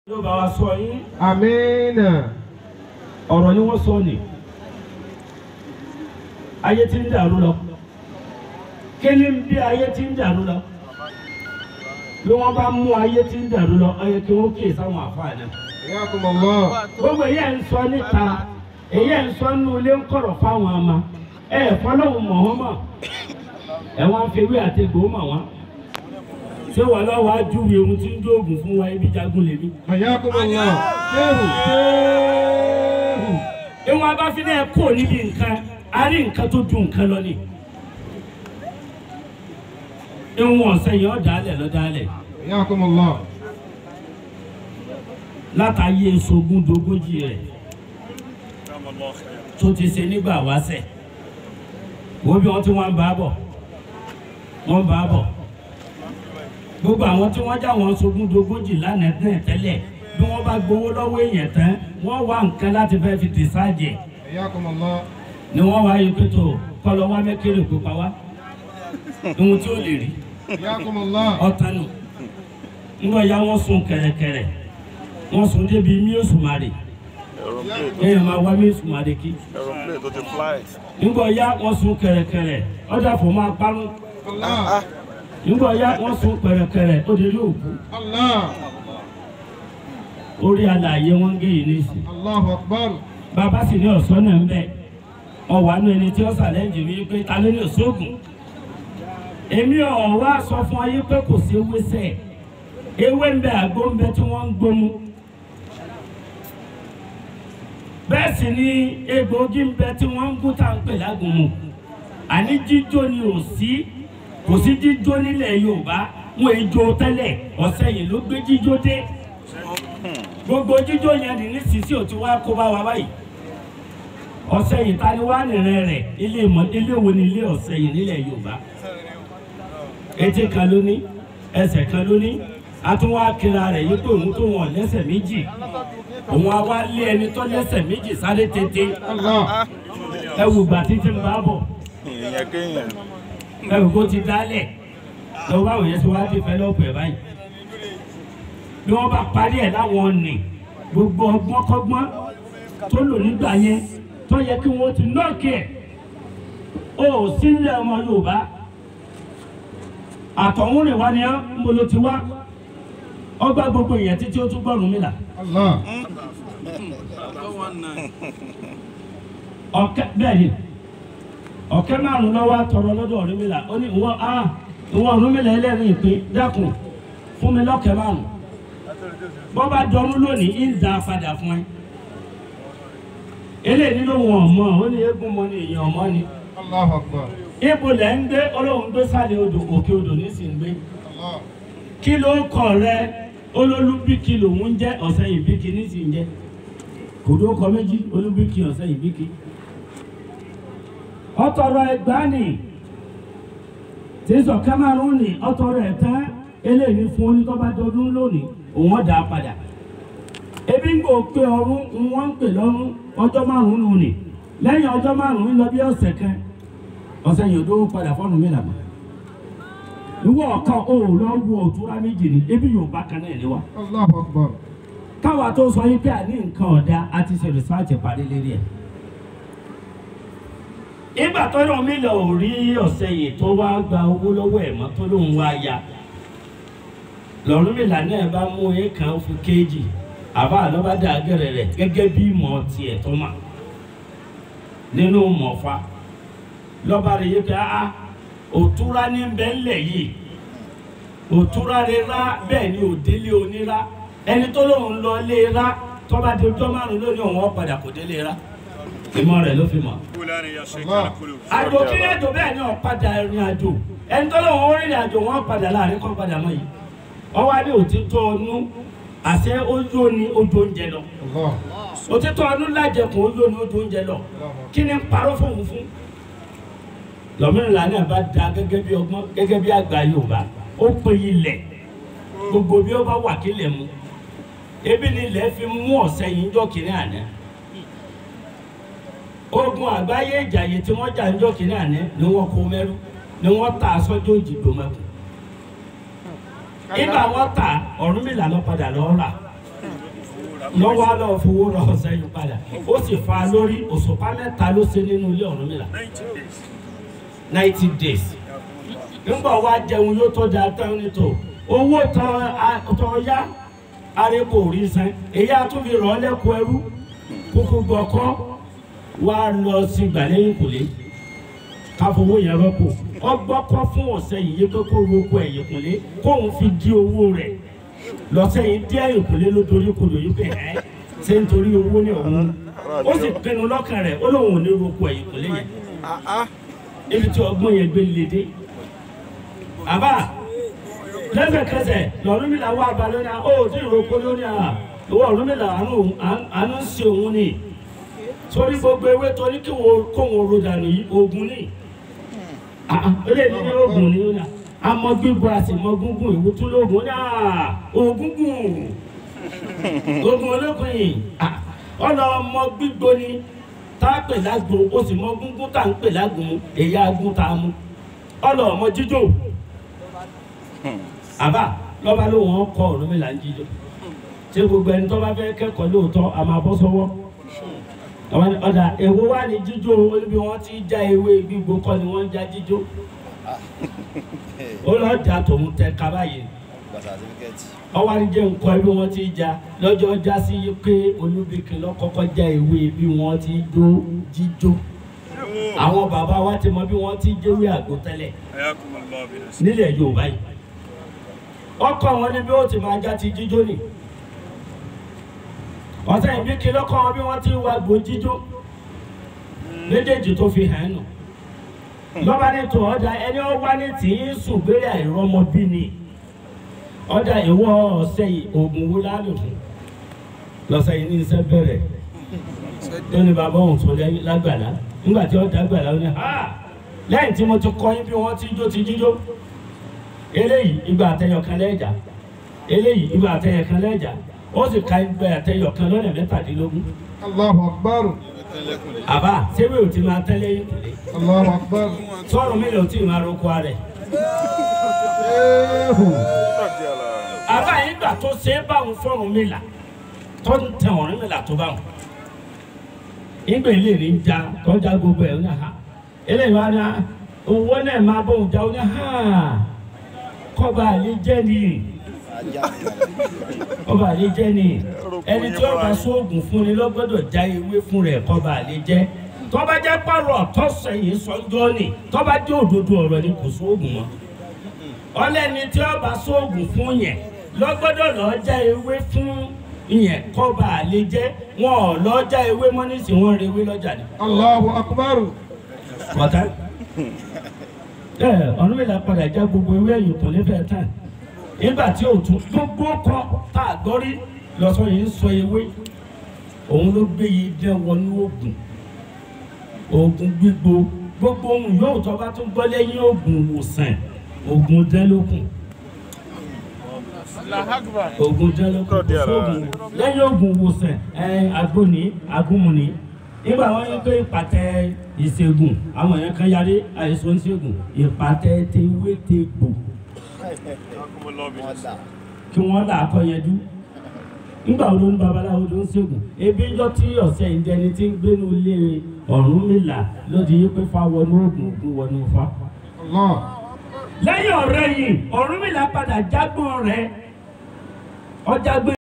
yóò bá wa sọ yín Amina. ọ̀rọ̀ ni wọ́n sọ ni ayé ti ń dàrú lọ kí ni bí ayé ti ń dàrú lọ bí wọ́n bá mú ayé ti ń dàrú lọ ó yẹ kí wọ́n kíyè sáwọn àfáà náà Yakumullah. gbogbo èyí ẹ̀ ń sọ níta èyí ẹ̀ ń sọ nínú ilé ń kọ̀rọ̀ fáwọn ọmọ ẹ̀ fọlọ́hún mọ̀ wọ́n mọ̀ ẹ̀ wọ́n fi ewé àti egbò mọ̀ wọ́n ṣé wọ́n lọ́wọ́ á júwe ohun tí ń dóògùn fún wa ibi jagun lèmi. Yakumullah. Shehu. Shehu. ìwọ̀n abáfi náà kò níbi nǹkan a rí nǹkan tó ju nǹkan lọ ni. ìwọ̀n ọ̀sẹ̀ yẹn ọ̀dàlẹ̀ lọ́dàlẹ̀ Yakumullah. látàyè sogún dogójì rẹ̀ tó ti ṣe nígbà wáṣẹ̀ wo bí wọ́n ti wọ́n ń bá bọ̀ wọ́n ń bá bọ̀ gbogbo àwọn tí wọ́n já wọn sogún dogójì lánàá náà tẹ́lẹ̀ bí wọ́n bá gbowó lọ́wọ́ èèyàn tán wọ́n wá nǹkan láti fẹ́ fi dìsáàjì Yakumullah. ni wọ́n wá yí pé tó kọlọ wá mẹ́kẹ́rẹ́ kó pa wá ohun tí ó lè rí Yakumullah. ọ̀tánu ńgbọ́ ya wọ́n sun kẹ̀rẹ̀kẹ̀rẹ̀ wọ́n sun débi míòsùmarè èèyàn máa wá míòsùmarè kí aeroplane tó ti fly. ńgbọ́ ya wọ́n sun kẹ̀rẹ̀kẹ̀rẹ̀ ọjà fò máa parun Allah. ńgbọ́ ya wọ́n sun kẹ̀rẹ̀kẹ̀rẹ̀ ó di ilé òkú Allah. orí alààyè wọn gé yìí nísì Allahu Akbar. bàbá sì ní ọ̀sán náà ń bẹ̀ ọ̀wà nù ẹni tí ó sàlẹ́ǹjì mi pé ta ló ní òṣoògùn èmi ọ̀ wá sọ fún ayé pé kò sí ewé sẹ̀ ewé ń bẹ àgbo ń bẹ tí wọ́n ń gbómú bẹ́ẹ̀ sì ni egbòogi ń bẹ tí wọ́n ń gún tá à ń pè lágùnmu àní jíjó ni ò sí kò sí jíjó nílẹ̀ Yorùbá wọn èjò tẹ́lẹ̀ ọ̀sẹ̀ yìí ló gbé jíjó dé gbogbo jíjó yẹn ní nísinsìnyí ò ti wá kó bá wa báyìí ọ̀sẹ̀ yìí ta ni wá nìrẹ́ rẹ̀ ilé ìmọ̀ ilé wo ni ilé ọ̀sẹ̀ yìí nílẹ̀ Yorùbá etí kan ló ní ẹsẹ̀ kan ló ní atúnwá kira rẹ̀ yí pé òun tó wọn lẹ́sẹ̀ méjì òun á wá lé ẹni tó lẹ́sẹ̀ méjì sáré tètè Allah. ẹ wù gbà títí ń bá bọ̀ ìyẹn kéèyàn. ẹ wù kó ti dálẹ̀ lọ́wọ́ báwo yẹn ti wá dé fẹ́ lọ́pọ̀ ẹ̀ báyìí bí wọ́n bá parí ẹ̀ láwọn ọ̀nì gbogbo ọgbọ́n kọ́gbọ́n tó lò nígbà yẹn tó yẹ kí wọ́n ti nọ́ọ̀kì ẹ̀ ó sílẹ̀ ọmọ Yorùbá àtọ̀húnrìn wa ni ọ́ ń bolo ti wá ọgbà gbogbo èèyàn títí ó tún gbọ́rùn mi là Allah. ọ̀kẹ́ bẹ́ẹ̀ ni ọ̀kẹ́ márùn-ún lọ́wọ́ àtọ̀rọ̀ lọ́dọ̀ Ọ̀rúnmìlà ó ní ìwọ a ìwọ Ọ̀rúnmìlà ẹlẹ́rìí pé dákun fún mi lọ́kẹ́ márùn-ún bọ́ bá dọ́rú lónìí ń da padà fún ẹ eléyìí ló wọn ọmọ ó ní eégún mọ ní èèyàn ọmọ ni Allahu Akbar. ibo lẹ̀ ń gbé Ọlọ́run gbé sálẹ̀ odò òkè odò nísìnyí gbé Allah. kí ló kọ rẹ olólùbíkì lòún ń jẹ ọ̀sẹ̀ yìí bíkì nísìnyí jẹ kò ló kọ méjì olúbíkì ọ̀sẹ̀ yìí bíkì ọtọrọ ẹgbàánì tí sọ kámárún ni ọtọrọ ẹtẹ eléyìí fún onítọ́bádọ́dún lónìí òun ọ̀dà padà ebi ń gbò pé ọrún ń wọ́n ń pè lọ́rún ọjọ́ márùn-ún nù ni lẹ́yìn ọjọ́ márùn-ún lọ bí ọ̀sẹ̀ kan ọ̀sẹ̀ yìí ó padà fọ́nù mi làmọ́ ìwọ ọ̀kan ò lọ wo òtúrá méjì ni ebi yóò bá kan náà ní wa Allahu Akbar. káwa tó sọ yín pé àní nǹkan ọ̀dà a ti ṣe rìsáàtì parí lérí ẹ̀. ìgbà tó yọ mí lọ ò rí ọ̀sẹ̀ yìí tó wá gba owó lọ́wọ́ ẹ̀ mọ́ tó lóun wá ya lọ́rùn mi lànà ẹ̀ bá mú èèkàn fún kéèjì àbá àlọ́bàdà gẹ̀rẹ̀ rẹ̀ gẹ́gẹ́ bí ìmọ̀ tiẹ̀ tó mà nínú mọ̀fà lọ́ba rẹ̀ yé pé áá òtúrá ní bẹ́ńlẹ̀ yìí òtúrá rẹ̀ rá bẹ́ẹ̀ ni òdélé onírá ẹni tó lóun lọ lé rá tọ́ba di ọjọ́ márùn lónìí òun ó padà kò délé rá ìmọ̀ rẹ̀ ló fi mọ̀. Allah. àjò kí ní àjò bẹ́ẹ̀ ni ọ̀padà ìrìn àjò ẹni tó lóun ó rìnrìn àjò wọn padà láàrin kan padà mọ́ yìí ọwọ́ adé òtítọ́ ọnú àṣẹ ojú ni ojú oúnjẹ lọ Allah. òtítọ́ ọnú lájẹkùn ojú ni ojú oúnjẹ lọ kí ni ń parọ́ fóun fún lọ́mìnira náà bá da gẹ́gẹ́ bí ọgbọ́n gẹ́gẹ́ bí àgbà Yorùbá ó pe ilẹ̀ gbogbo bí ó bá wà kílẹ̀ mu ebi ni ilẹ̀ fi mú ọ̀sẹ̀ yìí ń jọ́ kínní àná ogun àgbáyé ìjàyè tí wọ́n jà ń jọ́ kínní àná ni wọ́n kó mẹ́rú ni wọ́n ta aṣọ́jú òjìgbò mẹ́kù ìgbà wọ́n ta Ọ̀rúnmìlà lọ padà lọ́ọ́ rà lọ́wọ́ á lọ́ọ́ fowó ra ọ̀sẹ̀ yìí padà ó sì fa lórí òṣùpá mẹ́ta ló ṣe nínú ilé Ọ̀rúnmìlà ninety days nígbà wá jẹun yóò tó da tán nítò owó tán yá arẹ́kọ̀ orí san èyí àtúnfi rọ̀ ọ́ lẹ́kọ̀ọ́ ẹrú kúkú gbọ́kọ́ wá lọ sí gbàlẹ́yìn kùlé káfowó yẹn rọ́pò ọgbọ́kọ́ fún ọ̀sẹ̀ yìí pé kó roko ẹ̀yìn kùlé kóun fi di owó rẹ̀ lọ́sẹ̀ yìí dí ẹ̀yìn kùlé ló torí kodò yìí pé ẹ́ ṣé nítorí owó ní ọ̀hún ó sì pinnu lọ́kàn rẹ̀ ó lóun ò ní roko ẹ̀yìn kùlé yẹn ibi tí ọgbọ́n yẹn gbé lédè àbá lẹ́sẹ̀kẹsẹ̀ lọ́rùmílà wà balẹ̀ náà ó tí ìroko lórí à ìwọ ọ̀rùmílà àánú ń ṣe òun ni torí gbogbo ewé torí kí kóun ro dànù yìí oògùn ni eléyìí ní oògùn ni ó nà àmọ́ gbígbó àti mọ́ gúngún ìwú tún lóògùn ní ògúngùn oògùn ológun yìí ọ̀nà ọmọ gbígbó ni tá a pè lágbo ó sì mọ gúngún tá a ń pè lágbo èyí agún tá a mú ọ̀nà ọmọ jíjó àbá lọ́ba ló wọ́n kọ́ Ọ̀rúnmìlà ń jíjó ṣé gbogbo ẹni tó bá fẹ́ kẹ́kọ̀ọ́ lóòótọ́ a máa bọ́ sọ́wọ́ ọ̀dà èwo wà ní jíjó níbi wọ́n ti já ewé gbígbó kọ́ ni wọ́n ń já jíjó ó lọ jà tòun tẹ kaba yìí ọwọ́ àdìjẹ́ nǹkan bí wọ́n ti já lọ́jọ́ já sí pé Olúbíkin lọ́kọ́kọ́ já ewé bí wọ́n ti jó jíjó àwọn bàbá wa ti mọ bí wọ́n ti jẹ́wé àgbo tẹ́lẹ̀ nílẹ̀ Yorùbá yìí ọkọ wọn ni bí ó ti máa já ti jíjó nì ọ̀sẹ̀ ìbí kí lọ́kọ̀ wọn bí wọ́n ti wá gbò jíjó méjèèjì tó fi hàn nù lọ́ba ní tó ọ̀dà ẹni ó wá ní tì í sùn gbére àìrọ́mọbí ni ọ̀dà ìwọ ọ̀sẹ̀ yìí oògùn wo lálò fún lọ́sẹ̀ yìí ní iṣẹ́ bẹ̀rẹ̀ tó ní bàbá òun tó lágbàlá nígbà tí ó dàgbàlá ó ní ha lẹ́yìn tí mo ti kọ́ yín bí wọ́n ti jó ti jíjó eléyìí ìgbà àtẹyọ kan lẹ́jà eléyìí ìgbà àtẹyọ kan lẹ́jà ó sì ka ìgbà àtẹyọ kan lọ́nà mẹ́tàdínlógún. Allahu akbar. àbá sẹ́wé ò ti máa tẹ́lẹ̀ yín kùlé Allahu akbar. sọ́ọ̀rùn mi lò tí ì máa roko rẹ̀. Ehu. àbá yín gbà tó ṣe é báwọn fọ́ọ̀rùn mi là tó ń tẹ ọ̀rìn mi là tó báwọn. ìgbà ilé ní já tọ́jà gbogbo ẹ̀ ní ha eléyìí wá ní owó náà máa bóun já ó ní ha kọ́ba àlè jẹ́ nìyí ọba àlè jẹ́ ni ẹni tí ọba sóògùn fún ni lọ́gbọ́dọ̀ já ewé fún rẹ̀ kọba àlè jẹ́ tọ́ba jẹ́ pàrọ̀ tọ́sẹ̀yìn sọ́jọ́ ni tọ́ba jẹ́ òdodo ọ̀rọ̀ ni kò sóògùn mọ́ ọlẹ́ni tí ọba sóògùn fún yẹn lọ́gbọ́dọ̀ lọ́ọ́ já ewé fún yẹn kọba àlè jẹ́ wọn ò lọ́ọ́ já ewé mọ́ nísìnyí wọ́n rewé lọ́jà ni. Allahu akbar. ọ̀tá ẹ ọ̀run mi là padà já gbogbo ewé ẹ̀yìn kò ní fẹ́ tán nígbà tí o tún gbogbo kọ tá a gbọ́ rí lọ́sọ yìí ń sọ ewé òun ló gbé yìí dẹ́ wọnú oògùn oògùn gbígbó gbogbo ohun yóò tọ́ bá tún gbọ́ lẹ́yìn oògùn ìwòsàn oògùn dẹ́lókun oògùn dẹ́lókun kò sóògùn lẹ́yìn oògùn ìwòsàn ẹ agbóni agúnmùni nígbà wọn yẹ pé ìpàtẹ ìṣègùn àwọn èèyàn kan yarí àìsàn ìṣègùn ìpàtẹ tewétegbò kí wọ́n là á kọ́ yẹjú nígbà wo ló ń babaláwo ló ń ṣègùn ebi ń jọ tí ọ̀sẹ̀ ìjẹni tí ń gbénu ilé Ọ̀rúnmìlà lóde yí pé fa wọnú oògùn ògùn wọnú fa. Allah. lẹ́yìn ọ̀rẹ́ yìí Ọ̀rúnmìlà padà jágbọ́n rẹ̀ ọjà gbé.